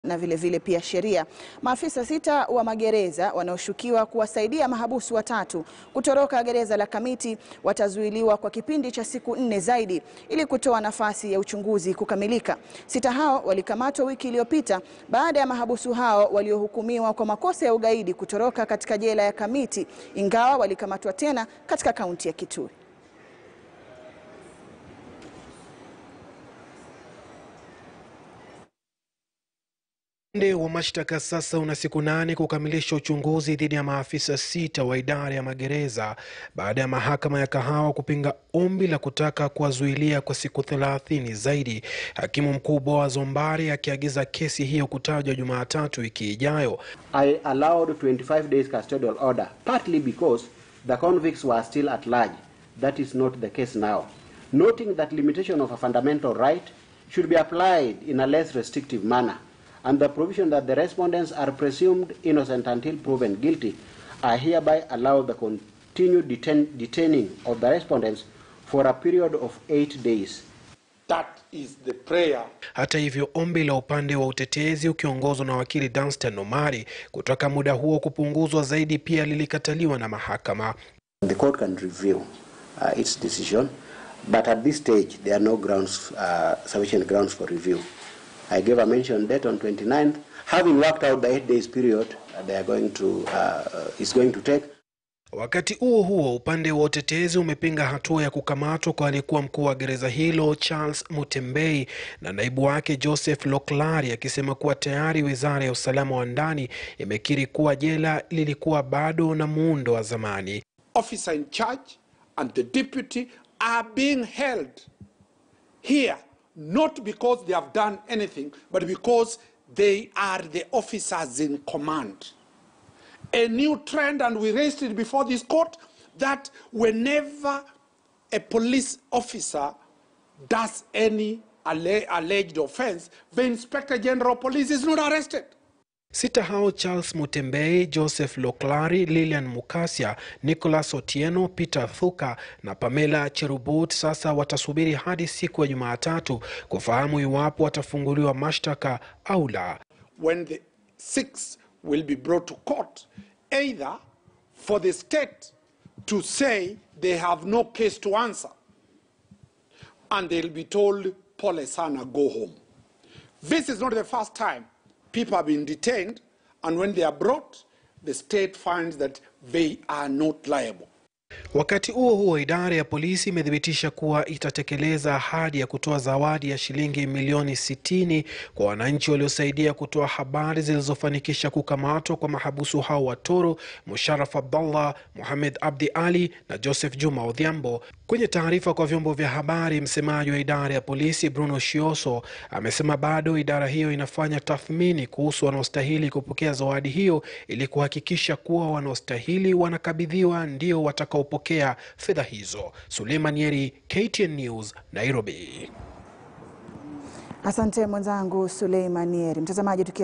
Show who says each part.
Speaker 1: na vile vile pia sheria. Maafisa sita wa magereza wanaoshukiwa kuwasaidia mahabusu watatu kutoroka gereza la Kamiti watazuiliwa kwa kipindi cha siku nne zaidi ili kutoa nafasi ya uchunguzi kukamilika. Sita hao walikamatwa wiki iliyopita baada ya mahabusu hao waliohukumiwa kwa makosa ya ugaidi kutoroka katika jela ya Kamiti ingawa walikamatwa tena katika kaunti ya Kitui.
Speaker 2: Upande wa mashtaka sasa una siku nane kukamilisha uchunguzi dhidi ya maafisa sita wa idara ya magereza baada ya mahakama ya Kahawa kupinga ombi la kutaka kuwazuilia kwa siku thelathini zaidi, hakimu mkuu Boaz Ombari akiagiza kesi hiyo kutajwa Jumatatu wiki ijayo.
Speaker 3: I allowed 25 days custodial order partly because the convicts were still at large. That is not the case now. Noting that limitation of a fundamental right should be applied in a less restrictive manner and the provision that the respondents are presumed innocent until proven guilty, I hereby allow the continued detain detaining of the respondents for a period of eight days.
Speaker 4: That is the prayer.
Speaker 2: Hata hivyo, ombi la upande wa utetezi ukiongozwa na wakili Danstan Omari kutaka muda huo kupunguzwa zaidi pia lilikataliwa na mahakama.
Speaker 3: The court can review uh, its decision, but at this stage there are no grounds, uh, sufficient grounds for review. I gave a mention date on 29th. Having worked out the eight days period, uh, they are going to uh, is going to take.
Speaker 2: Wakati huo huo, upande wa utetezi umepinga hatua ya kukamatwa kwa aliyekuwa mkuu wa gereza hilo Charles Mutembei na naibu wake Joseph Loklari, akisema kuwa tayari wizara ya usalama wa ndani imekiri kuwa jela lilikuwa bado na muundo wa zamani.
Speaker 4: Officer in charge and the deputy are being held here not because they have done anything, but because they are the officers in command. A new trend, and we raised it before this court, that whenever a police officer does any alle alleged offense, the inspector general of police is not arrested.
Speaker 2: Sita hao Charles Mutembei, Joseph Loklari, Lilian Mukasia, Nicholas Otieno, Peter Thuka na Pamela Cherubut sasa watasubiri hadi siku ya Jumatatu kufahamu iwapo watafunguliwa mashtaka au la.
Speaker 4: When the six will be brought to court, either for the state to say they have no case to answer, and they'll be told, Pole sana, go home. This is not the first time people have been detained, and when they are brought, the state finds that they are not liable.
Speaker 2: Wakati huo huo, idara ya polisi imethibitisha kuwa itatekeleza ahadi ya kutoa zawadi ya shilingi milioni 60 kwa wananchi waliosaidia kutoa habari zilizofanikisha kukamatwa kwa mahabusu hao wa Toro, Musharraf Abdallah, Mohamed Abdi Ali na Joseph Juma Odhiambo. Kwenye taarifa kwa vyombo vya habari, msemaji wa idara ya polisi Bruno Shioso amesema bado idara hiyo inafanya tathmini kuhusu wanaostahili kupokea zawadi hiyo ili kuhakikisha kuwa wanaostahili wanakabidhiwa ndio watakaopokea fedha hizo. Suleiman Yeri, KTN News, Nairobi.
Speaker 1: Asante mwenzangu Suleiman Yeri. Mtazamaji